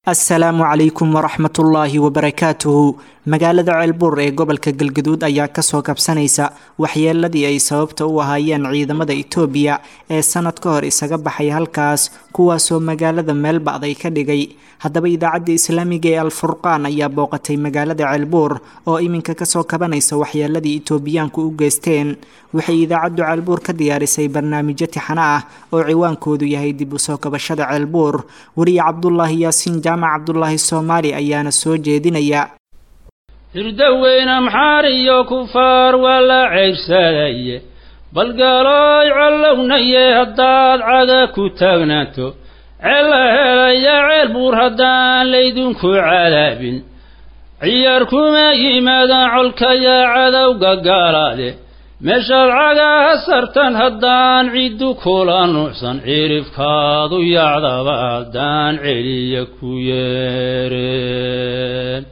assalaamu calaykum waraxmatullaahi wabarakaatuhu magaalada ceelbuur ee gobolka galgaduud ayaa kasoo kabsanaysa waxyeeladii ay sababta u ahaayeen ciidamada itoobiya ee sanad ka hor isaga baxay halkaas kuwaasoo magaalada meel bacday ka dhigay haddaba idaacadda islaamiga ee alfurqaan ayaa booqatay magaalada ceelbuur oo iminka kasoo kabanaysa waxyeeladii itoobiyaanku u geysteen waxay idaacaddu ceelbuur ka diyaarisay barnaamijyo tixano ah oo ciwaankoodu yahay dib usoo kabashada ceelbuur weriye cabdulaahi yaasiin jaamac cabdulaahi soomaali ayaana soo jeedinaya hirdaweyne maxaar iyo kufaar waa la ceybsadaye balgaalooy collownaye haddaad caga ku taagnaato ceella helaya ceel buur haddaan laydinku cadaabin ciyaar kuma yimaadaan colkayaa cadowga gaalaade meeshaad cagaha sartan haddaan ciddu kula nuucsan cirifkaadu yacdaba haddaan celiya ku yeereen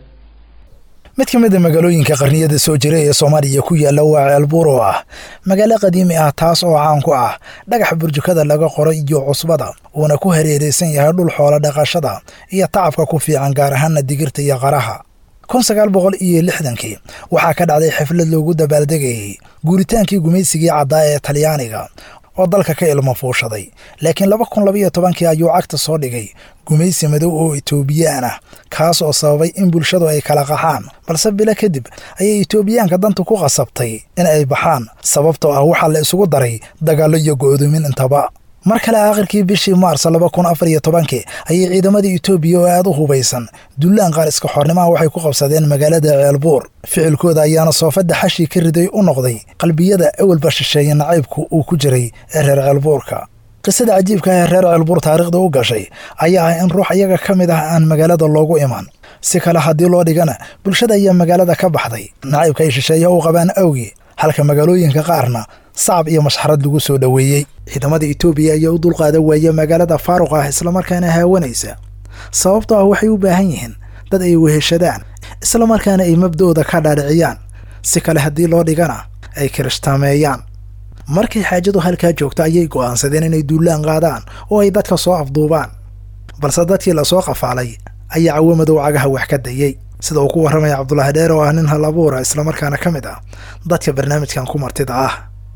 mid ka mid a magaalooyinka qarniyada soo jira ee soomaaliya ku yaalla waa ceelbuur oo ah magaalo qadiimi ah taas oo caan ku ah dhagax burjukada laga qoro iyo cusbada uuna ku hareeraysan yahay dhul xoolo dhaqashada iyo tacabka ku fiican gaar ahaana digirta iyo qaraha kun sagaal boqol iyo lixdankii waxaa ka dhacday xaflad loogu dabaaldegayay guuritaankii gumaysigii caddaa ee talyaaniga oo dalka ka ilmo fuushaday laakiin laba kun labaiyo tobankii ayuu cagta soo dhigay gumaysi madow oo itoobiyaan ah kaas oo sababay in bulshadu ay kala qaxaan balse bilo kadib ayay itoobiyaanka dantu ku qasabtay in ay baxaan sababtoo ah waxaa la isugu daray dagaallo iyo go'doomin intaba mar kale aakhirkii bishii maars laba kun afar iyo tobankii ayay ciidamadii itoobiya oo aad u hubaysan dullaan qaar iska xornimaha waxay ku qabsadeen magaalada ceelbuur ficilkooda ayaana soofadda xashii ka riday u noqday qalbiyada awalba shisheeye nacaybku uu ku jiray ee reer ceelbuurka qisada cajiibka ee reer ceelbuur taariikhda u gashay ayaa ah in ruux iyaga ka mid ah aan magaalada loogu iman si kale haddii loo dhigana bulshada ayaa magaalada ka baxday nacaybka ay shisheeyaha u qabaan awgii halka magaalooyinka qaarna sacab iyo mashxarad lagu soo dhoweeyey ciidamada itoobiya ayaa u dulqaada waaya magaalada faaruq ah islamarkaana haawanaysa sababtoo ah waxay u baahan yihiin dad ay weheshadaan islamarkaana ay mabda'ooda ka dhaadhiciyaan si kale haddii loo dhigana ay kirishtameeyaan markay xaajadu halkaa joogto ayay go'aansadeen inay duullaan qaadaan oo ay dadka soo afduubaan balse dadkii lasoo qafaalay ayaa cawamadow cagaha wax ka dayey sida uu ku warramaya cabdulaahi dheer oo ah nin hal abuura islamarkaana ka mid ah dadka barnaamijkan ku martida ah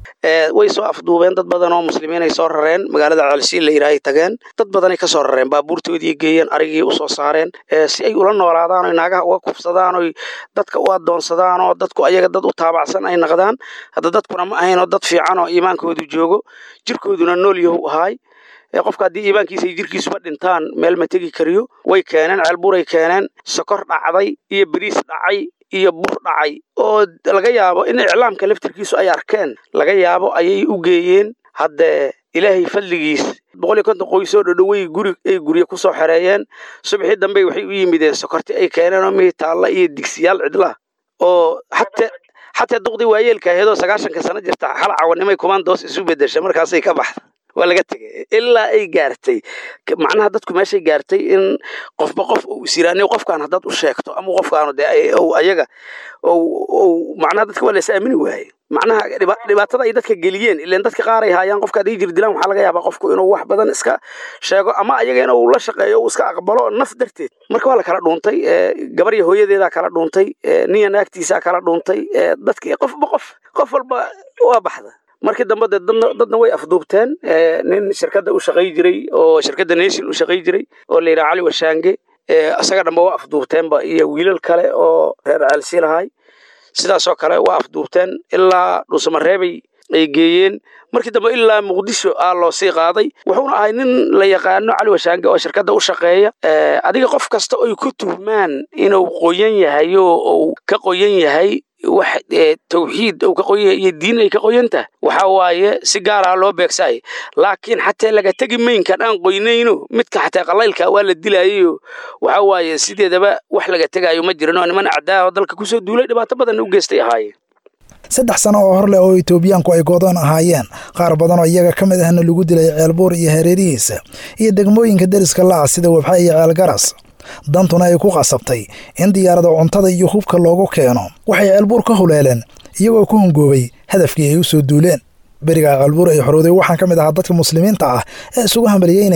way soo afduubeen dad badan oo muslimiin ay soo rareen magaalada ceelsiin la yidhaahay tageen dad badanay ka soo rareen baabuurtoodii geeyeen arigii usoo saareen si ay ula noolaadaan oy naagaha uga kufsadaan oy dadka u adoonsadaan oo dadku ayaga dad u taabacsan ay naqdaan hadda dadkuna ma ahayn oo dad fiican oo iimaankoodu joogo jirkooduna nool yahu ahaay qofka haddii iimaankiisa ay jirkiisuba dhintaan meel ma tegi kariyo way keeneen ceelbuuray keeneen sokor dhacday iyo beriis dhacay iyo bur dhacay oo laga yaabo in iclaamka laftirkiisu ay arkeen laga yaabo ayay u geeyeen haddee ilaahay fadligiis boqol iyo konton qoysoo dhodhowey guri ay gurye ku soo xereeyeen subaxii dambe waxay u yimideen sokorti ay keeneen oo mihi taalla iyo digsiyaal cidla oo xatee xataa duqdii waayeelka aheedoo sagaashanka sano jirta hal cawanimay kumandoos isu bedesha markaasay ka baxda waa laga tegay ilaa ay gaartay macnaha dadku meeshay gaartay in qofba qof uu isiraaniyo qofkaan haddaad u sheegto ama qofkaanu dee ayaga macnaha dadka waa la is aamini waaye macnaha dhibaatada ay dadka geliyeen ileen dadka qaar ay haayaan qofka hadday jir dilaan waxaa laga yaabaa qofku inuu wax badan iska sheego ama ayaga inuu la shaqeeyo uu iska aqbalo naf darteed marka waa la kala dhuuntay gabar iyo hooyadeedaa kala dhuuntay niya naagtiisaa kala dhuuntay dadki qofba qof qof walba waa baxda markii dambe de dadna way afduubteen nin shirkadda u shaqay jiray oo shirkadda nation u shaqay jiray oo la yidhaha cali washaange isaga dhanba waa afduubteenba iyo wiilal kale oo reer ceelsi lahay sidaasoo kale waa afduubteen ilaa dhuusamareebay ay geeyeen markii dambe ilaa muqdisho aa loo sii qaaday wuxuuna ahay nin la yaqaano cali washaange oo shirkadda u shaqeeya adiga qof kasta oy ku tuhmaan inuu qoyan yahay oo uu ka qoyan yahay wax tawxiid uu ka qoyan yahay iyo diin ay ka qoyan tahay waxa waaye si gaar ah loo beegsaay laakiin xataa laga tegi maynkan aan qoynayno midka xataa qalaylka waa la dilayayo waxa waaye sideedaba wax laga tegaayo ma jirin oo niman acdaa oo dalka kusoo duulay dhibaato badan u geystay ahaayeen saddex sano oo hor leh oo itoobiyaanku ay goodoon ahaayeen qaar badan oo iyaga ka mid ahna lagu dilay ceelbuur iyo hareerihiisa iyo degmooyinka deriska laca sida webxa iyo ceelgaras dantuna ay ku qasabtay in diyaarada cuntada iyo hubka loogu keeno waxay ceelbuur ka huleeleen iyagoo ku hungoobay hadafkii ay u soo duuleen beriga ceelbuur ay xorowday waxaan ka mid ahaa dadka muslimiinta ah ee isugu hambalyeynayay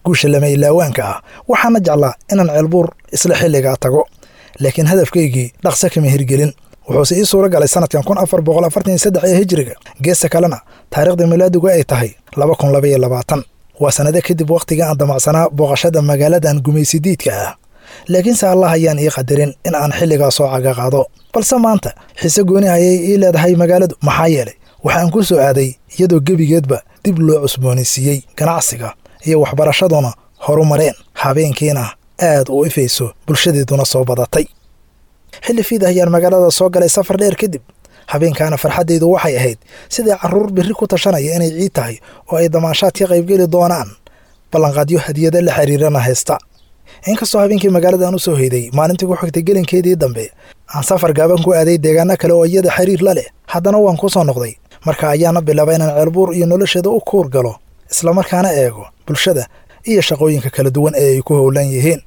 guusha lama ilaawaanka ah waxaana jeclaa inaan ceelbuur isla xilligaa tago laakiin hadafkaygii dhaqso kama hirgelin wuxuuse ii suura galay sanadkan kun afar boqol afartan iyo saddex ee hijiriga geesta kalena taariikhda milaadigu ay tahay laba kun laba iyo labaatan waa sannado kadib wakhtiga aan damacsanaa booqashada magaaladan gumaysidiidka ah laakiinse allah ayaan ii qadarin in aan xilligaa soo caga qaado balse maanta xiise gooni ayay ii leedahay magaaladu maxaa yeelay waxaan ku soo aaday iyadoo gebigeedba dib loo cusboonaysiiyey ganacsiga iyo waxbarashaduna horu mareen habeenkiina aad u ifayso bulshadeeduna soo badatay xilli fiid ayaan magaalada soo galay safar dheer kadib habeenkaana farxaddaydu waxay ahayd sidai carruur birri ku tashanaya inay ciid tahay oo ay damaashaad ka qaybgeli doonaan ballanqaadyo hadiyada la xiriirana haysta inkastoo habeenkii magaaladan u soo hoyday maalintii ku xigtay gelinkeedii dambe aan safar gaaban ku aaday deegaano kale oo iyada xiriir la leh haddana waan ku soo noqday marka ayaana bilaaba inaan ceelbuur iyo nolosheeda u kuur galo islamarkaana eego bulshada iyo shaqooyinka kala duwan ee ay ku howlan yihiin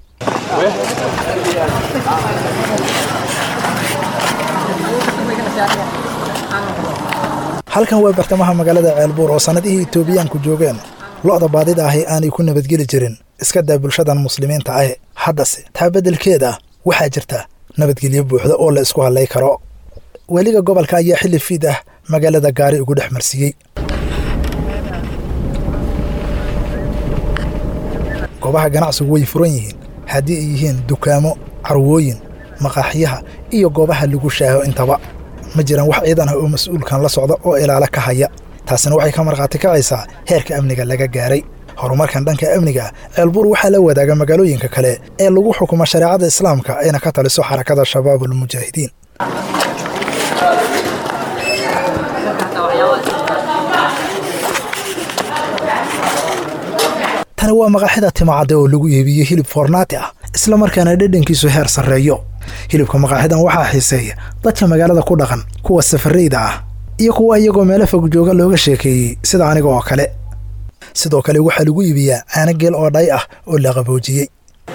halkan waa bartamaha magaalada ceelbuur oo sannadihii itoobiyaanku joogeen lo'da baadida ahi aanay ku nabadgeli jirin iska daa bulshadan muslimiinta ah haddase taa beddelkeeda waxaa jirta nabadgelyo buuxda oo la isku hadlay karo weliga gobolka ayaa xilli fiid ah magaalada gaari ugu dhex marsiiyey goobaha ganacsigu way furan yihiin haddii ay yihiin dukaamo carwooyin maqaaxyaha iyo goobaha lagu shaaho intaba ma jiraan wax ciidan ah oo mas-uulkan la socda oo ilaalo ka haya taasina waxay ka markhaati kacaysaa heerka amniga laga gaaray horumarkan dhanka amniga ceelbuur waxaa la wadaaga magaalooyinka kale ee lagu xukumo shareecada islaamka ayna ka taliso xarakada shabaabulmujaahidiin tani waa maqaaxida timacadde oo lagu iibiyey hilib foornaati ah isla markaana dhedhankiisu heer sarreeyo hilibka maqaaxidan waxaa xiiseeya dadka magaalada ku dhaqan kuwa safarayda ah iyo kuwa iyagoo meelo fog jooga looga sheekeeyey sida aniga oo kale sidoo kale waxaa lagu iibiyaa caano geel oo dhay ah oo la qaboojiyey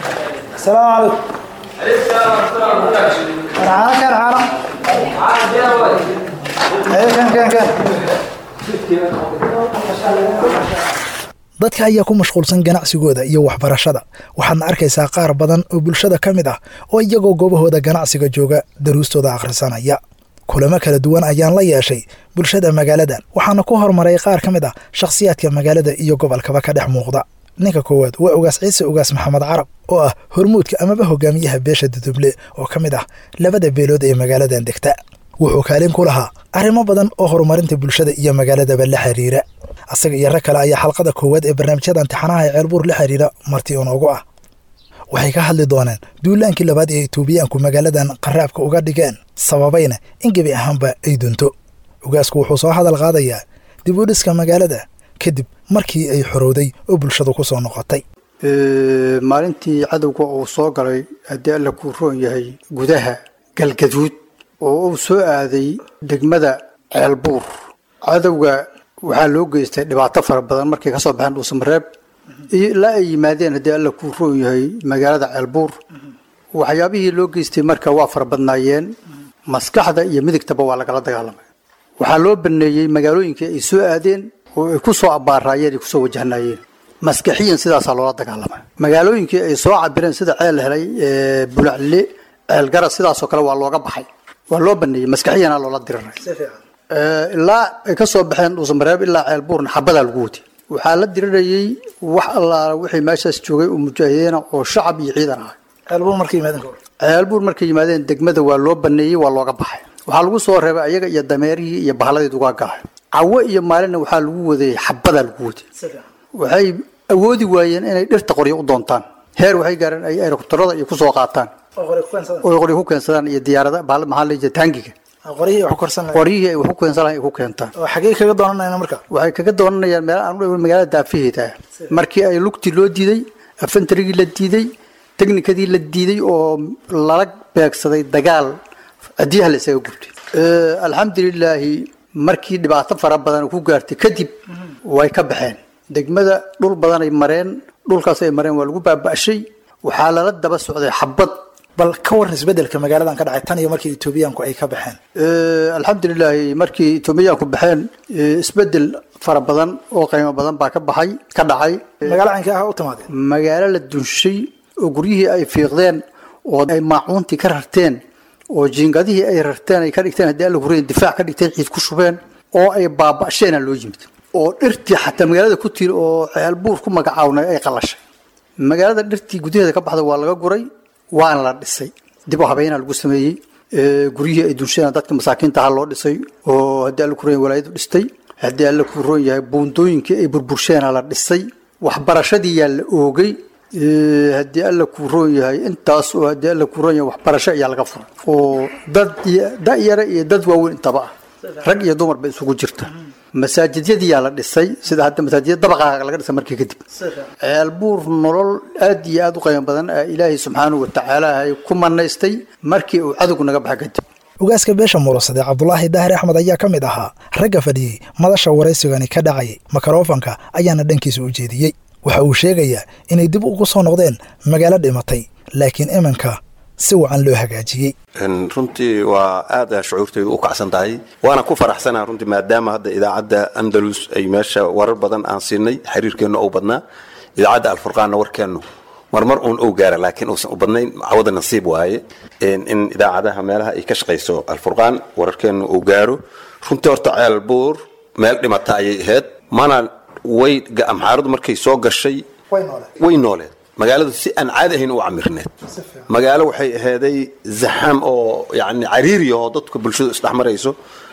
dadka ayaa ku mashquulsan ganacsigooda iyo waxbarashada waxaadna arkaysaa qaar badan oo bulshada ka mid ah oo iyagoo goobahooda ganacsiga jooga daruustooda akhrisanaya kulamo kala duwan ayaan la yeeshay bulshada magaaladan waxaana ku hormaray qaar ka mid ah shakhsiyaadka magaalada iyo gobolkaba ka dhex muuqda ninka koowaad waa ugaas ciise ugaas maxamed carab oo ah hormuudka amaba hogaamiyaha beesha duduble oo ka mid ah labada beelood ee magaaladan degta wuxuu kaalin ku lahaa arrimo badan oo horumarinta bulshada iyo magaaladaba la xiriira asaga iyo rag kale ayaa xalqada koowaad ee barnaamijyada imtixaanaha ee ceelbuur la xiriira marti inoogu ah waxay ka hadli doonaan duulaankii labaad ee itoobiyaanku magaaladan qaraabka uga dhigeen sababayna in gebi ahaanba ay dunto ugaasku wuxuu soo hadal qaadayaa dib u dhiska magaalada kadib markii ay xorowday oo bulshadu ku soo noqotay maalintii cadowga uu soo galay haddii alla kuu roon yahay gudaha galgaduud oo uu soo aaday degmada ceelbuur cadowga waxaa loo geystay dhibaato fara badan markay kasoo baxeen dhuusamareeb iyo ilaa ay yimaadeen haddii alla kuu roon yahay magaalada ceelbuur waxyaabihii loo geystay marka waa fara badnaayeen maskaxda iyo midigtaba waa lagala dagaalamay waxaa loo baneeyey magaalooyinkii ay soo aadeen oo ay ku soo abaaraayeen ay kusoo wajahnaayeen maskaxiyan sidaasaa loola dagaalamay magaalooyinkii ay soo cabireen sida ceel helay bulacle ceelgaras sidaasoo kale waa looga baxay waa loo baneeyey maskaxiyana loola diriray ilaa ay ka soo baxeen dhuusamareeb ilaa ceelbuurna xabadaa lagu watay waxaa la dirirayey wax allaala wixii meeshaas joogay oo mujaahidiina oo shacab iyo ciidan ahay ceelbuur markay yimaadeen ceelbuur markay yimaadeen degmada waa loo baneeyey waa looga baxay waxaa lagu soo reebay ayaga iyo dameerihii iyo bahaladeed uga gahay cawo iyo maalinna waxaa lagu wadayey xabadaa lagu watay waxay awoodi waayeen inay dhirta qoryo u doontaan heer waxay gaareen ay aerokutarada iyo kusoo qaataan oo qoryo ku keensadaan iyo diyaarada bahal maxaa la jeeda taangiga qoryihii wax ku korsan lahayd qoryihii ay wax ku keensan lahayn ay ku keentaan oo xagee kaga doonanayna marka waxay kaga doonanayaan meel aan u dhow magaalada daafaheeda ah markii ay lugtii loo diiday afantarigii la diiday teknikadii la diiday oo lala beegsaday dagaal adiyaha la isaga gubtay alxamdulilaahi markii dhibaato fara badan ku gaartay kadib way ka baxeen degmada dhul badanay mareen dhulkaas ay mareen waa lagu baaba'shay waxaa lala daba socday xabad bal ka waran isbedelka magaaladan ka dhacay tan iyo markii etoobiyaanku ay ka baxeen alxamdulilaahi markii etoobiyaanku baxeen isbedel fara badan oo qiimo badan baa ka baxay ka dhacay magaalo caynka ah u timaadeen magaalo la dunshay oo guryihii ay fiiqdeen oo ay maacuuntii ka rarteen oo jiingadihii ay rarteen ay ka dhigteen haddii alla hureen difaac ka dhigteen ciid ku shubeen oo ay baaba'sheena loo yimid oo dhirtii xataa magaalada ku tiir oo ceelbuur ku magacawnay ay qalashay magaalada dhirtii gudaheeda ka baxda waa laga guray waana la dhisay dib u habeynaa lagu sameeyey guryihii ay dunshadeen dadka masaakiinta ahaa loo dhisay oo haddii alla kuroon walaayadu dhistay haddii alla ku roon yahay buundooyinkii ay burbursheena la dhisay waxbarashadii yaa la oogay haddii alla kuu roon yahay intaas oo haddii alla kuu roon yahay waxbarasho ayaa laga furay oo dad da-yara iyo dad waaweyn intaba ah rag iyo dumar ba isugu jirta masaajidyadiyaa la dhisay sida hadda masaajidya dabaqaaga laga dhisay markii kadib ceelbuur nolol aad iyo aad u qiimo badan ilaahay subxaanahu watacaala ay ku manaystay markii uu cadowgu naga baxa kadib ugaaska beesha muurasade cabdulaahi daahir axmed ayaa ka mid ahaa ragga fadhiyey madasha waraysigani ka dhacayay makarofanka ayaana dhankiisa u jeediyey waxa uu sheegayaa inay dib ugu soo noqdeen magaalo dhimatay laakiin iminka si wacan loo hagaajiyey runtii waa aad shucuurtaydu u kacsan tahay waana ku faraxsanaa runtii maadaama hadda idaacadda andalus ay meesha warar badan aan siinay xiriirkeennu ou badnaa idaacadda alfurqaanna warkeennu marmar uun ou gaara laakiin uusan u badnayn cawada nasiib waaye in idaacadaha meelaha ay ka shaqayso alfurqaan wararkeennu uu gaaro runtii horta ceel buur meel dhimata ayay ahayd mana way amxaaradu markay soo gashay way nooleed magaaladu si aan caadi ahayn u camirneed magaalo waxay ahaaday zaxaam oo yani cariiri oo dadka bulshadu isdhex marayso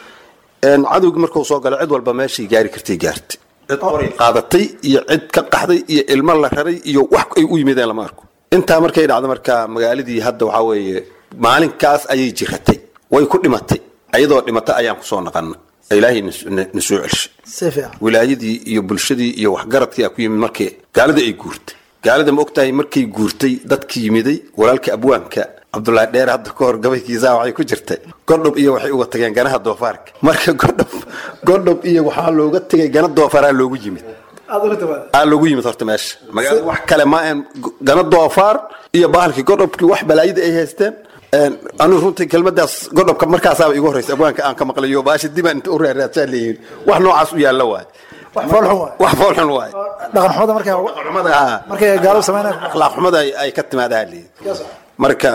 cadowgii markuu soo galo cid walba meeshay gaari kartay gaartay cid qoray qaadatay iyo cid ka qaxday iyo ilmo la raray iyo wax ay u yimideen lama arko intaa markay dhacdo marka magaaladii hadda waxaa weeye maalinkaas ayay jiratay way ku dhimatay ayadoo dhimata ayaan kusoo naqana ilaahay na soo celshay wilaayadii iyo bulshadii iyo waxgaradkii a ku yimid markii gaalada ay guurtay gaalada ma ogtahay markay guurtay dadki yimiday walaalka abwaanka cabdulaahi dheer hadda ka hor gabaykiisa waxay ku jirtay godhob iyo waxay uga tageen ganaha doofaarka marka godhob godhob iyo waxaa looga tegay gana doofaaraa loogu yimid aa loogu yimid horta meesha magaalada wax kale ma ahan gana doofaar iyo bahalkii godhobkii wax balaayada ay haysteen anigu runtii kelmadaas godhobka markaasaaba igu horreysa abwaanka aan ka maqlayo baasha dibaan inta u reeraadsaan leeyihin wax noocaas u yaalla waay wax foolxun waay dhaqanxumada markay gaalo sameynayaan akhlaaq xumada ay ka timaadaha leeyihin marka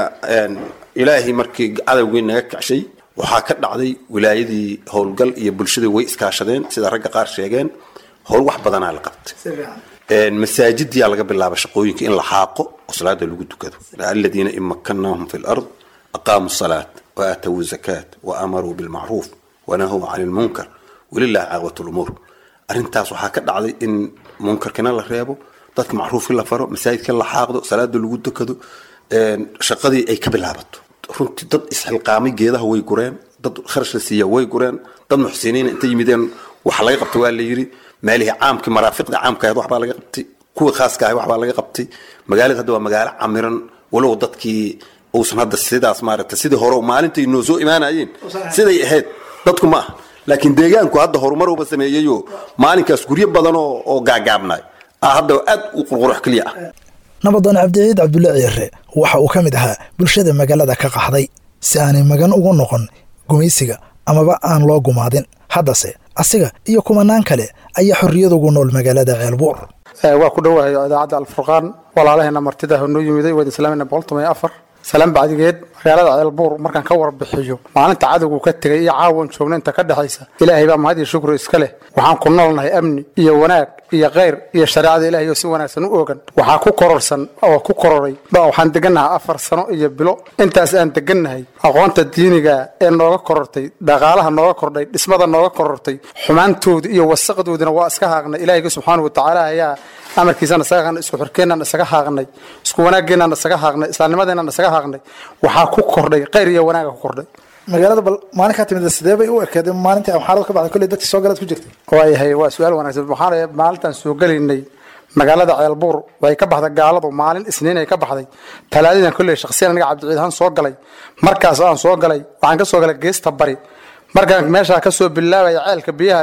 ilaahay markii cadowgii naga kacshay waxaa ka dhacday wilaayadii howlgal iyo bulshadii way iskaashadeen sida ragga qaar sheegeen howl wax badanaa la qabtay masaajidiyaa laga bilaaba shaqooyinka in la xaaqo oo salaada lagu tukado aladiina in makannaahum fi lard aqaamuu salaat wa aatawuu zakaat wa amaruu bilmacruuf wanahuu cani lmunkar walilahi caaqbat lumuur arrintaas waxaa ka dhacday in munkarkina la reebo dadka macruufkii la faro masaajidka la xaaqdo salaada lagu tukado shaqadii ay ka bilaabato runtii dad isxilqaamay geedaha way gureen dad kharash la siiya way gureen dad muxsiniina intay yimideen waxa laga qabtay waa la yidhi meelihii caamkii maraafiqda caamka ahayd waxbaa laga qabtay kuwii khaaska ahay waxbaa laga qabtay magaalada hadda waa magaalo camiran walow dadkii uusan hadda sidaas maaragtay sidii hore maalintay noo soo imaanayeen siday ahayd dadku ma aha laakiin deegaanku hadda horumaruba sameeyeyo maalinkaas guryo badan oo gaagaabnay hadda aad u qurqurux keliya ah nabadoon cabdiciid cabdulle ciire waxa uu ka mid ahaa bulshada magaalada ka qaxday si aanay magan ugu noqon gumaysiga amaba aan loo gumaadin haddase asiga iyo kumanaan kale ayaa xorriyad ugu nool magaalada ceelbuur waa ku dhowahay idaacadda alfurqaan walaalaheena martida noo yimiday waad islaamina boqoltoban iyo afar salaan bacdigeed magaalada ceelbuur markaan ka warbixiyo maalinta cadowgu ka tegay iyo caawan joogna inta ka dhexaysa ilaahay baa mahad iyo shukri iska leh waxaan ku noolnahay amni iyo wanaag iyo khayr iyo shareecada ilaahay oo si wanaagsan u ogan waxaa ku kororsan oo ku kororay waxaan degannahay afar sano iyo bilo intaas aan degannahay aqoonta diiniga ee nooga korortay dhaqaalaha nooga kordhay dhismada nooga korortay xumaantooda iyo wasaqdoodina waa iska haaqnay ilaahayga subxaana watacaala ayaa amarkiisaan isaga haaqnay isku xorkeenaan isaga haaqnay isku wanaageenaan isaga haaqnay islaamnimadeenaan isaga haaqnay waxaa ku kordhay khayr iyo wanaaga ku kordhay magaalada bal maalin kaa timid sidee bay u ekeed maalintii amxaarada ka baxday kolley dadkii soo galaad ku jirtay waayahay waa su-aal wanaagsan waxaan maalintaan soo gelaynay magaalada ceelbuur way ka baxday gaaladu maalin isniin ay ka baxday talaadadan kolley shakhsiyan aniga cabdiciid ahaan soo galay markaas aan soo galay waxaan ka soo galay geesta bari markaan meeshaa ka soo bilaabaya ceelka biyaha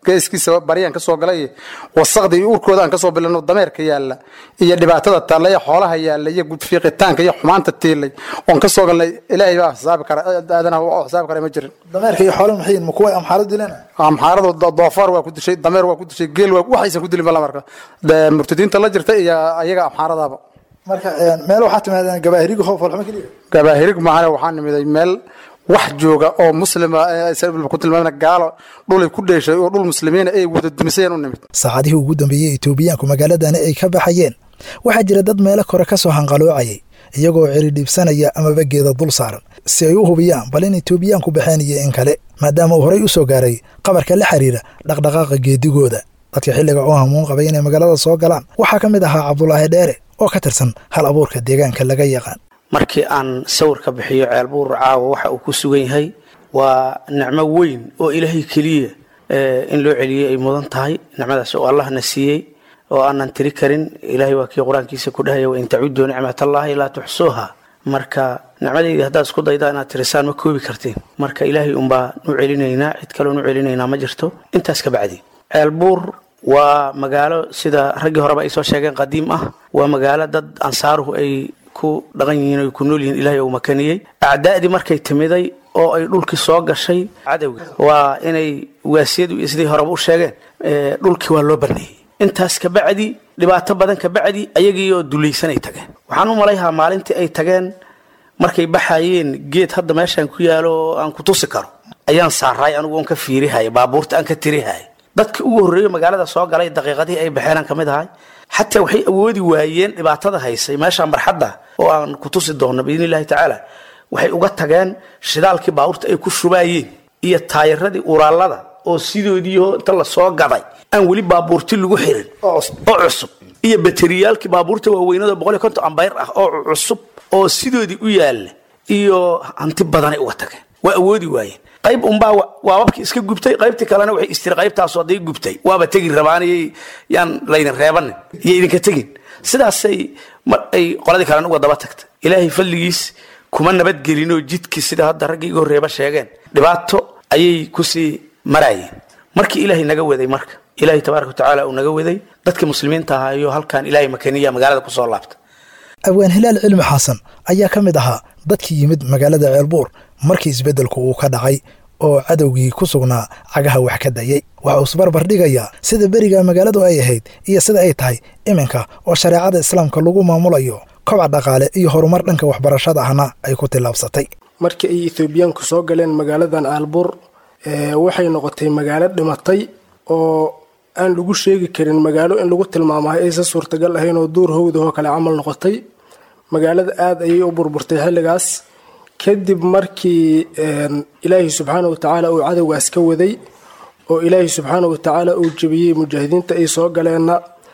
geeskiisa baryaan ka soo galay wasaqda iyo urkooda aan kasoo bilano dameerka yaalla iyo dhibaatada taalla iyo xoolaha yaalla iyo gudfiiqitaanka iyo xumaanta tiilay oon ka soo galnay ilaahay baa xisaabi kara aadanaha oo xisaabi kara ma jirin dameerka iyo xoolaha maxay yihiin ma kuwa amxaarad dileen amxaaradu doofaar waa ku dishay dameer waa ku dishay geel waa waxaysan ku dilin bala marka murtadiinta la jirta iyo ayaga amxaaradaba marka meel waxaa timaadeen gabaahiriga hoof walxuma keliya gabaahirig maahane waxaa nimiday meel wax jooga oo muslima ku tilmaamna gaalo dhulay ku dheeshay oo dhul muslimiina ay wada dumisayeen u nimid saacadihii ugu dambeeyey etoobiyaanku magaaladani ay ka baxayeen waxaa jira dad meelo kore ka soo hanqaloocayay iyagoo ciridhiibsanaya amaba geeda dul saaran si ay u hubiyaan bal in etoobiyaanku baxeen iyo in kale maadaama uu horey u soo gaaray qabarka la xiriira dhaqdhaqaaqa geedigooda dadka xilliga oo hamuun qabay inay magaalada soo galaan waxaa ka mid ahaa cabdulaahi dheere oo ka tirsan hal abuurka deegaanka laga yaqaan markii aan sawirka bixiyo ceelbuur caawa waxa uu ku sugan yahay waa nicmo weyn oo ilaahay keliya in loo celiyey ay mudan tahay nicmadaas oo allahna siiyey oo aanan tiri karin ilaahay waa kii qur-aankiisa ku dhahaya wain tacuduu nicmatallaahi laa tuxsuuha marka nicmadaydi haddaad isku daydaa inaad tirisaan ma koobi kartiin marka ilaahay unbaa nu celinaynaa cid kaleon u celinaynaa ma jirto intaas ka bacdi ceelbuur waa magaalo sida raggii horeba ay soo sheegeen qadiim ah waa magaalo dad ansaaruhu ay ku dhaqan yihiin oy ku nool yihiin ilaahay uu makaniyey acdaa'dii markay timiday oo ay dhulkii soo gashay cadowga waa inay waasiyadu sidii horeba u sheegeen dhulkii waa loo baneeyey intaas kabacdi dhibaato badan kabacdi ayagiioo dulaysanay tageen waxaan u malayhaa maalintii ay tageen markay baxayeen geed hadda meeshaan ku yaalo oo aan ku tusi karo ayaan saaraay anigu oon ka fiirihaya baabuurta aan ka tirihaya dadka ugu horreeyo magaalada soo galay daqiiqadihii ay baxeen aan ka mid ahay xataa waxay awoodi waayeen dhibaatada haysay meeshaan barxadda oo aan ku tusi doonno biidni illahi tacaala waxay uga tageen shidaalkii baabuurta ay ku shubaayeen iyo taayiradii uraallada oo sidoodiioo inta lasoo gaday aan weli baabuurti lagu xirin oo cusub iyo bateriyaalkii baabuurta waaweynado boqol iyo konton ambayr ah oo cusub oo sidoodii u yaalla iyo hanti badanay uga tageen waa awoodi waayeen qayb unbaa waababkii iska gubtay qaybtii kalena waxay istiri qaybtaasu hadday gubtay waaba tegi rabaanayay yaan laydin reebanin iyo idinka tegin sidaasay mar ay qoladii kalena uga daba tagtay ilaahay falligiis kuma nabadgelinoo jidkii sida hadda raggii iga horreeba sheegeen dhibaato ayay kusii maraayeen markii ilaahay naga waday marka ilaahay tabaaraka watacaala uu naga waday dadkii muslimiinta ahaa iyo halkan ilaahay makaniya magaalada kusoo laabta abwaan hilaal cilmi xasan ayaa ka mid ahaa dadkii yimid magaalada ceelbuur markii isbeddelku uu ka dhacay oo cadowgii ku sugnaa cagaha wax ka dayay waxa uu isbarbar dhigayaa sida beriga magaaladu ay ahayd iyo sida ay tahay iminka oo shareecada islaamka lagu maamulayo kobac dhaqaale iyo horumar dhanka waxbarashada ahna ay ku tillaabsatay markii ay ethoobiyaanku soo galeen magaaladan aalbuur waxay noqotay magaalo dhimatay oo aan lagu sheegi karin magaalo in lagu tilmaamahay aysan suurtagal ahayn oo duur howdahoo kale camal noqotay magaalada aada ayay u burburtay xilligaas kadib markii ilaahay subxaana wa tacaala uu cadowgaas ka waday oo ilaahay subxaana wa tacaala uu jebiyey mujaahidiinta ay soo galeenna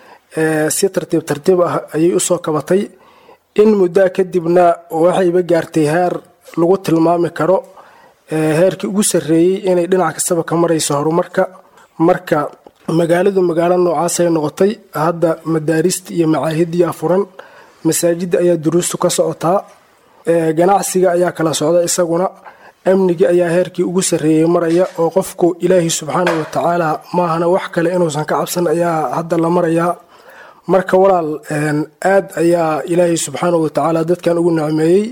si tartiib tartiib ah ayay usoo kabatay in muddaa kadibna waxayba gaartay heer lagu tilmaami karo heerkii ugu sarreeyey inay dhinac kastaba ka marayso horumarka marka magaaladu magaalo noocaasay noqotay hadda madaarista iyo macaahidiyaa furan masaajidda ayaa duruustu ka socotaa ganacsiga ayaa kala socda isaguna amnigii ayaa heerkii ugu sarreeyey maraya oo qofku ilaahi subxaana wa tacaala maahana wax kale inuusan ka cabsan ayaa hadda la marayaa marka walaal aad ayaa ilaahay subxaana wa tacaala dadkan ugu nicmeeyey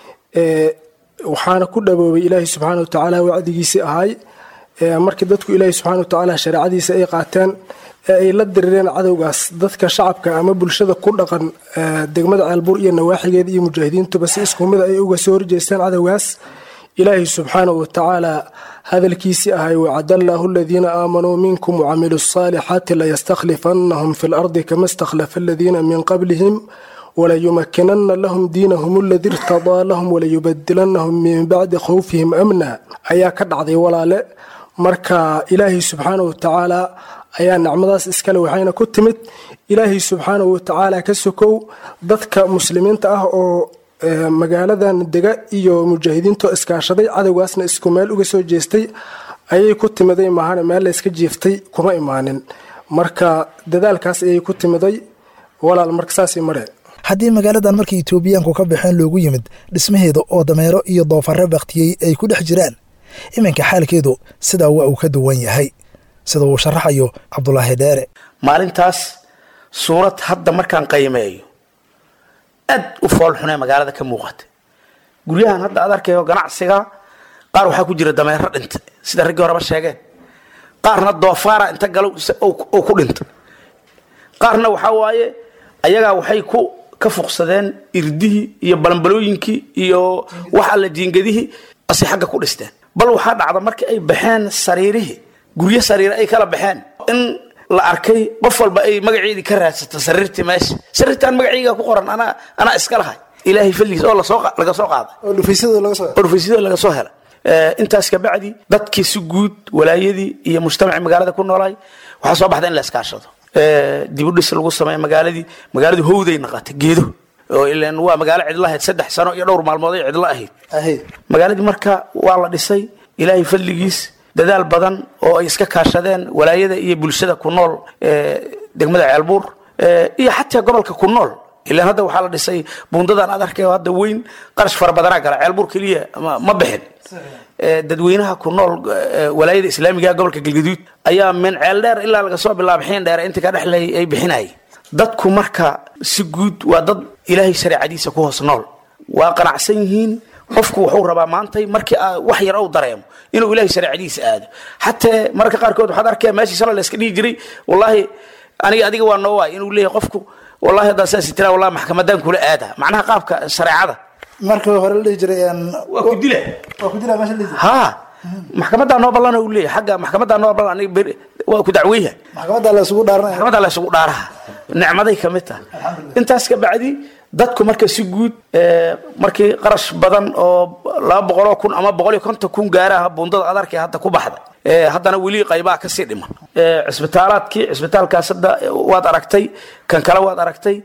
waxaana ku dhaboobay ilaahi subxaana wa tacaala wacdigiisii ahay markii dadku ilaahi subxana wa tacaala shareecadiisa ay qaateen ee ay la dirireen cadowgaas dadka shacabka ama bulshada ku dhaqan degmada ceelbuur iyo nawaaxigeeda iyo mujaahidiintuba si isku mid ay uga soo horjeesteen cadowgaas ilaahi subxaanahu wa tacaala hadalkiisii ahay wacadallaahu aladiina aamanuu minkum wacamiluu asaalixaati layastakhlifannahum fi lardi kama istakhlafa aladiina min qablihim walayumakinana lahum diinahum aladi irtadaa lahum walayubadilanahum min bacdi khawfihim amna ayaa ka dhacday walaale marka ilaahay subxaanahu wa tacaala ayaa nicmadaas iskale waxayna ku timid ilaahay subxaanahu wa tacaala ka sokow dadka muslimiinta ah oo magaaladan dega iyo mujaahidiintoo iskaashaday cadowgaasna isku meel uga soo jeestay ayay ku timiday maahane meel layska jiiftay kuma imaanin marka dadaalkaas ayay ku timiday walaal marka saasay mareen haddii magaaladan markii etoobiyaanku ka baxeen loogu yimid dhismaheeda oo dameero iyo doofarre baktiyey ay ku dhex jiraan iminka xaalkeedu sidaa waa uu ka duwan yahay sida uu sharaxayo cabdulaahi dheere maalintaas suurad hadda markaan qiimeeyo aad u foolxunee magaalada ka muuqata guryahan hadda aad arkayo ganacsiga qaar waxaa ku jira dameero dhinta sida raggii horeba sheegeen qaarna doofaara inta galo oo ku dhinta qaarna waxaa waaye ayagaa waxay ku ka fuqsadeen irdihii iyo balambalooyinkii iyo wax alla jiingadihii asi xagga ku dhisteen bal waxaa dhacda markii ay baxeen sariirihii guryo sariire ay kala baxeen in la arkay qof walba ay magaceedii ka raadsato sariirtii meesha sariirtaan magaceyga ku qoran anaa anaa iska lahay ilaahay fadligiis oo lasoo laga soo qaaday oo dhufaysyada laga soo oo dhufaysyada laga soo helay intaas kabacdi dadkii si guud walaayadii iyo mujtamacii magaalada ku noolaay waxaa soo baxda in la iskaashado dibudhis lagu sameeya magaaladii magaaladii howday naqatay geedo oo ilan waa magaalo cidlo ahayd saddex sano iyo dhowr maalmood ay cidlo ahayd ahayd magaaladii marka waa la dhisay ilaahay fadligiis dadaal badan oo ay iska kaashadeen walaayada iyo bulshada ku nool degmada ceelbuur iyo xataa gobolka ku nool ilaan hadda waxaa la dhisay buundadan aad arkayo hadda weyn qarash fara badanaa gala ceelbuur keliya ma bixin dadweynaha ku nool walaayada islaamiga gobolka galgaduud ayaa min ceel dheer ilaa laga soo bilaaba xiin dheer inta ka dhexlay ay bixinayay dadku marka si guud waa dad ilaahay shareecadiisa ku hoos nool waa qanacsan yihiin qofku wuxuu rabaa maantay markii wax yar uu dareemo inuu ilaahay shareecadiisa aado xataa mararka qaarkood waxaad arkaya meeshii shalay la iska dhihi jiray wallaahi aniga adiga waa noo waay inuu leeyahay qofku wallahi haddaa saas tiraa wallahi maxkamadaan kula aada macnaha qaabka shareecada markii hore la dhihi jiray waa ku dila waa ku dila meesha la dhihi jiray ha maxkamadaa noo ballan uu leeyahay xagga maxkamadaa noo ballan aniga beri waa ku dacweyha maxkamadda la isugu dhaaranaya maxkamaddaa la isugu dhaaraha nicmaday ka mid tahay intaas ka bacdi dadku marka si guud markii qarash badan oo laba boqoloo kun ama boqol iyo konton kun gaaraha buundada adarkee hadda ku baxda haddana weli qaybaa kasii dhiman cisbitaalaadkii cisbitaalkaas hadda waad aragtay kan kale waad aragtay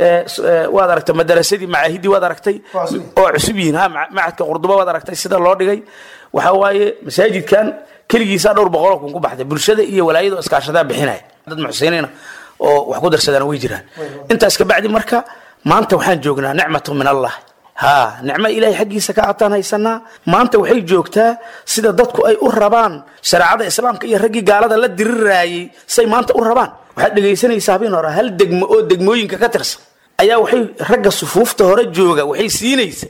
waad aragtay madarasadii macaahidii waad aragtay oo cusub yihiin ha macadka qurduba waad aragtay sida loo dhigay waxaa waaye masaajidkan keligiisaa dhowr boqoloo kun ku baxday bulshada iyo walaayada oo iskaashadaa bixinaya dad muxsiniina oo wax ku darsadaan way jiraan intaas kabacdi marka maanta waxaan joognaa nicmatu min allah ha nicmo ilaahay xaggiisa ka ataan haysanaa maanta waxay joogtaa sida dadku ay u rabaan shareecada islaamka iyo raggii gaalada la diriraayey say maanta u rabaan waxaad dhegaysanaysaa habeen hore hal degmo oo degmooyinka ka tirsan ayaa waxay ragga sufuufta hore jooga waxay siinaysa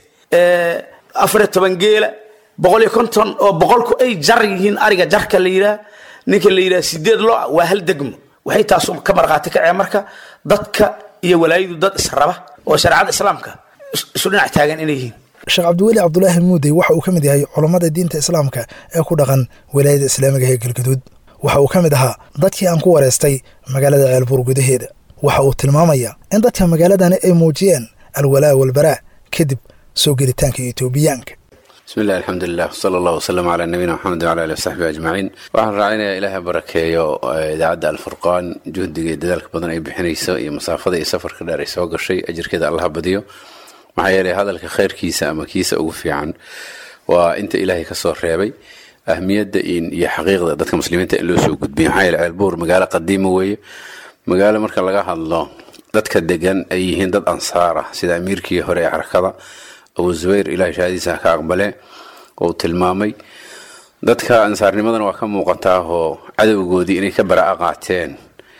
afariyo toban geela boqol iyo konton oo boqolku ay jar yihiin ariga jarka la yidhaah ninka la yidhaha sideed lo waa hal degmo waxay taasu ka markhaati kaceen marka dadka iyo walaayadu dad israba oo shareecada islaamka isu dhinac taagan inay yihiin sheekh cabdiweli cabdulaahi muudey waxa uu ka mid yahay culammada diinta islaamka ee ku dhaqan walaayada islaamiga ee galgaduud waxa uu ka mid ahaa dadkii aan ku wareystay magaalada ceelbuur gudaheeda waxa uu tilmaamayaa in dadka magaaladani ay muujiyeen alwalaa walbaraa kadib soo gelitaanka etoobiyaanka bismi illahi alxamdulilah sala allah wasalam calaa nabiyina maxamed wala alih wasaxbi ajmaciin waxaan raacinayaa ilaahay barakeeyo idaacadda alfurqaan juhdiga iyo dadaalka badan ay bixinayso iyo masaafada iyo safarka dheer ay soo gashay ajirkeeda allaha badiyo maxaa yeelay hadalka khayrkiisa ama kiisa ugu fiican waa inta ilaahay ka soo reebay ahmiyadda iyo xaqiiqda dadka muslimiinta in loo soo gudbiyo maxaa yeelay ceelbuur magaalo qadiima weeye magaalo marka laga hadlo dadka degan ay yihiin dad ansaar ah sida amiirkii hore ee xarakada abu zubayr ilahay shahadiisa ka aqbale oo tilmaamay dadka ansaarnimadana waa ka muuqataa oo cadowgoodii inay ka baraa qaateen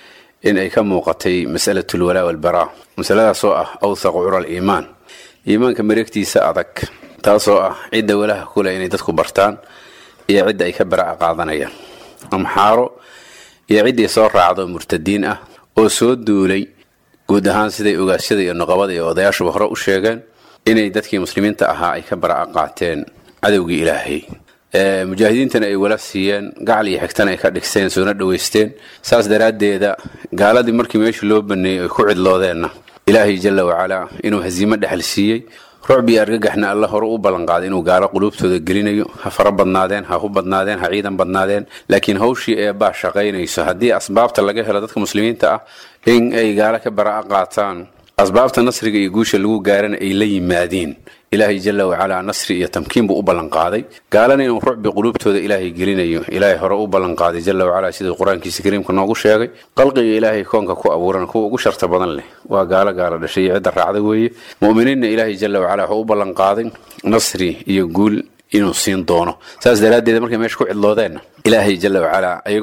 in ay ka muuqatay masalat lwalaa walbaraa masaladaasoo ah awthaqu cura aliimaan iimaanka mareegtiisa adag taasoo ah cidda walaha kuleh inay dadku bartaan iyo cidda ay ka baraa qaadanayaan amxaaro iyo ciddii soo raacdo murtadiin ah oo soo duulay guud ahaan siday ogaasyada iyo noqobada iyo odayaashuba hore u sheegeen inay dadkii muslimiinta ahaa ay ka bara qaateen cadowgii ilaahay mujaahidiintana ay wala siiyeen gacal iyo xigtana ay ka dhigsteen soona dhoweysteen saas daraaddeeda gaaladii markii meeshii loo baneeyey ay ku cidloodeenna ilaahay jalla wacalaa inuu hasiimo dhexal siiyey rucb iyo argagaxna alla hore u ballanqaaday inuu gaalo quluubtooda gelinayo ha fara badnaadeen ha hu badnaadeen ha ciidan badnaadeen laakiin hawshii ee baa shaqaynayso haddii asbaabta laga helo dadka muslimiinta ah in ay gaalo ka bara qaataan asbaabta nasriga iyo guusha lagu gaarana ay la yimaadiin ilaahay jalla wacalaa nasri iyo tamkiin buu u ballanqaaday gaalana inuu rucbi quluubtooda ilaahay gelinayo ilaahay hore u ballanqaaday jalla wacalaa siduu qur-aankiisa kariimka noogu sheegay qalqiga ilaahay koonka ku abuuran kuwa ugu sharta badan leh waa gaalo gaalo dhashay iyo cidda raacda weeye mu'miniinna ilaahay jalla wacalaa wuxuu u ballanqaaday nasri iyo guul inuu siin doono saas daraaddeed markay meesha ku cidloodeenna ilaahay jalla wacalaa ayagoo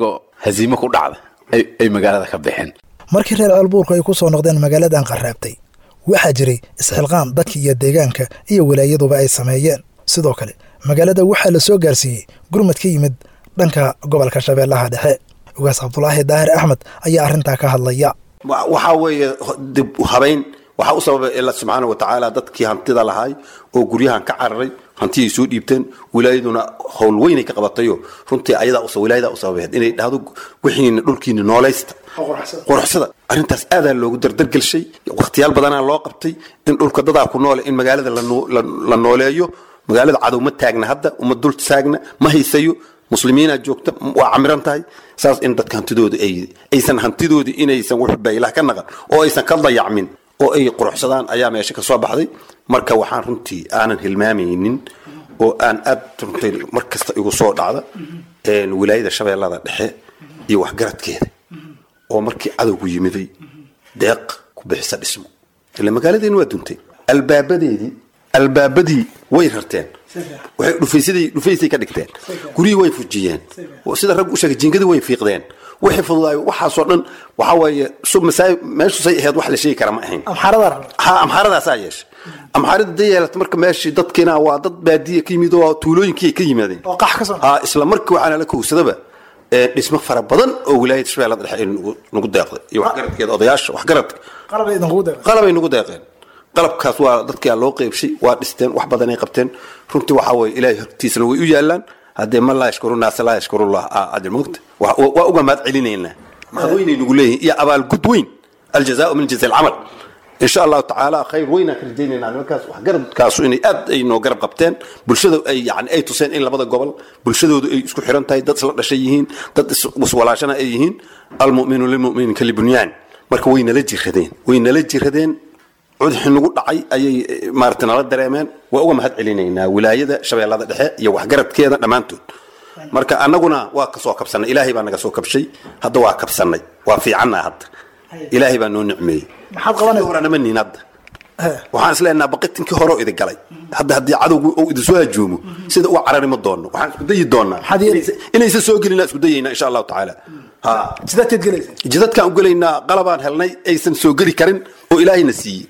haziimo ku dhacda ay magaalada ka baxeen markii reer ceelbuurku ay ku soo noqdeen magaaladan qaraabtay waxaa jiray isxilqaam dadka iyo deegaanka iyo walaayaduba ay sameeyeen sidoo kale magaalada waxaa la soo gaarsiiyey gurmad ka yimid dhanka gobolka shabeellaha dhexe ugaas cabdulaahi daahir axmed ayaa arrintaa ka hadlaya waxaa weeye dib habayn waxaa u sababay ila subxaana wa tacaala dadkii hantida lahaay oo guryahan ka cararay hantiyay soo dhiibteen wilaayaduna howl weynay ka qabatayo runtii ayadaa wilaayadaa u sababeed inay dhahdo wixiina dhulkiina noolaysta quruxsada arrintaas aadaa loogu dardargelshay wakhtiyaal badanaa loo qabtay in dhulka dadaa ku noole in magaalada la nooleeyo magaalada cadow ma taagna hadda uma dul taagna ma haysayo muslimiinaa joogta waa camiran tahay saas in dadka hantidooda aysan hantidooda inaysan wuxuba ilaah ka naqan oo aysan ka dayacmin oo ay quruxsadaan ayaa meesha ka soo baxday marka waxaan runtii aanan hilmaamaynin oo aan aad runtii mar kasta igu soo dhacda wilaayada shabeellada dhexe iyo waxgaradkeeda oo markii cadowgu yimiday deeq ku bixisa dhismo ila magaaladeeni waa duntay albaabadeedii albaabadii way rarteen waxay dhufaysadii dhufaysay ka dhigteen guryihii way fujiyeen sida rag u sheegay jiingadii way fiiqdeen wixii fududaay waxaasoo dhan waxaa weeye meeshu say ahayd wax la sheegi kara ma ahayn ha amxaaradaasaa yeeshay amxaarada da yeelata marka meeshii dadkiina waa dad baadiya ka yimid oo tuulooyinkii ay ka yimaadeen ha isla markii waxaana la kowsadaba dhismo fara badan oo wilaayada shabeellada dhexe ay nagu deeqday iyo waxgaradkeeda odayaasha waxgaradka qalabay nagu deeqeen qalabkaas waa dadkaa loo qeybshay waa dhisteen wax badan ay qabteen runtii waxaa weye ilaahay hortiisana way u yaalaan haddee man laa yashkuru naasa laa yashkurullah ajir mogta waa uga mahad celinaynaa mahad weynay nagu leeyihin iyo abaalgud weyn aljazaau min jaza alcamal in sha allahu tacaala khayr weynaan ka rajaynaynaa nimankaas waxgaradkaasu inay aad ay noo garab qabteen bulshada ay yani ay tuseen in labada gobol bulshadoodu ay isku xiran tahay dad isla dhashay yihiin dad iswalaashana ay yihiin almuminu lilmumini kalibunyaan marka way nala jiradeen way nala jiradeen cudxi nagu dhacay ayay maarata nala dareemeen waa uga mahad celinaynaa wilaayada shabeellada dhexe iyo waxgaradkeeda dhammaantood marka annaguna waa kasoo kabsanay ilaahay baa naga soo kabshay hadda waa kabsanay waa fiicanna hadda ilaahay baa noo nicmeeyey horana niin hadda waxaan isleenaha baqitinkii hore idi galay hadda haddii cadowgu uu idinsoo hajoomo sida uga carari ma doonno waxaan isku dayi doonaa inaysan soo gelina isku dayaynaa insha allahu tacaala jidadkaan u gelaynaa qalabaan helnay aysan soo geli karin oo ilaahayna siiyey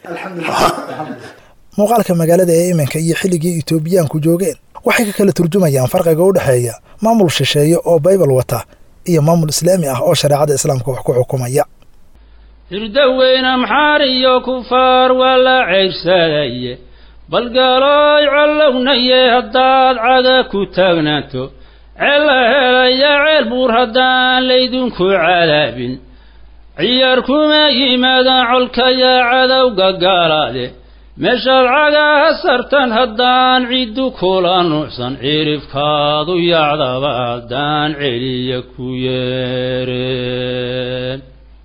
muuqaalka magaalada ee iminka iyo xilligii etoobiyaanku joogeen waxay ka kala turjumayaan farqiga u dhexeeya maamul shisheeye oo baybal wata iyo maamul islaami ah oo shareecada islaamka wax ku xukumaya hirdaweyne amxaar iyo kufaar waa la ceyrsadaaye balgalooy collownaye haddaad caga ku taagnaato ceella helaya ceel buur haddaan laydinku cadaabin ciyaar kuma yimaadaan colkayaa cadowga gaalaade meeshaad cagaha sartan haddaan ciddu kula nuucsan cirifkaadu yacdaba haddaan celiya ku yeereen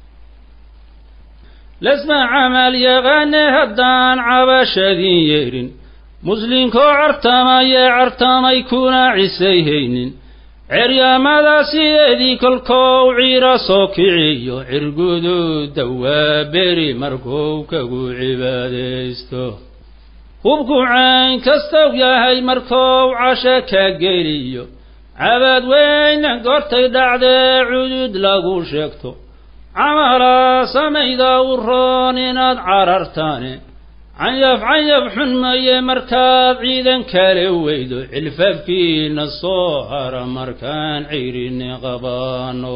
lasma camal yaqaane haddaan cabashadin yeedhin muslinkoo cartamayee cartamay kuna cisayhaynin ceryaamada sideedii kolkou ciira soo kiciyo cirguduuda waa beri markuu kagu cibaadaysto hubku cayn kastow yahay markou casho ka geliyo cabaad weyna gortay dhacdee cudud lagu sheegto camalaa samayda u roon inaad carartaane canyaf canyaf xun maye markaad ciidan kale weydo cilfafkiina soo hara markaan ciirini qabaano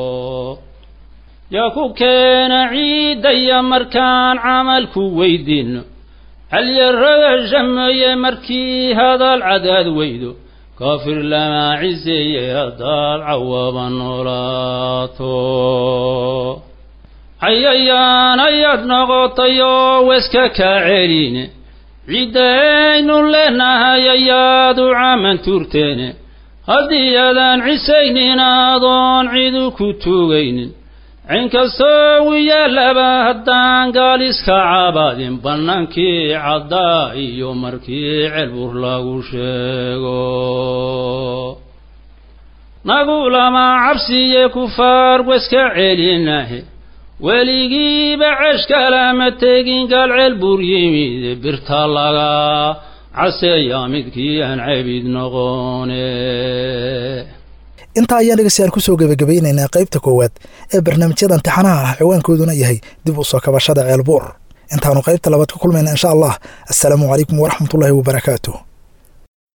yaa ku keena ciidaya markaan camalku weydiinno halyaragasha maye markii hadal cadaad weydo kaafir lamaa ciseeye haddaad cawaba noolaato cayayaan ayaad noqotay oo weska kaa celine ciddaynu leenahay ayaad u caman tuurteene haddii aadaan cisaynin aadoon cidu ku tuugaynin cinkastoo wiyaalaba haddaan gaal iska cabaadin bannaankii caddaa iyo markii celbur lagu sheego nagu lama cabsiye kufaar weska celinahe weligiiba ceshkalama tegin galceel bur yimid birta laga caseeya midkii aan cabid noqone intaa ayaan dhegeystayaal kusoo gebagabaynaynaa qaybta koowaad ee barnaamijyada imtixaanaha ah ciwaankooduna yahay dib u soo kabashada ceelbuur intaanu qaybta labaad ka kulmayna insha allah assalaamu calaykum waraxmatullaahi wabarakaatuh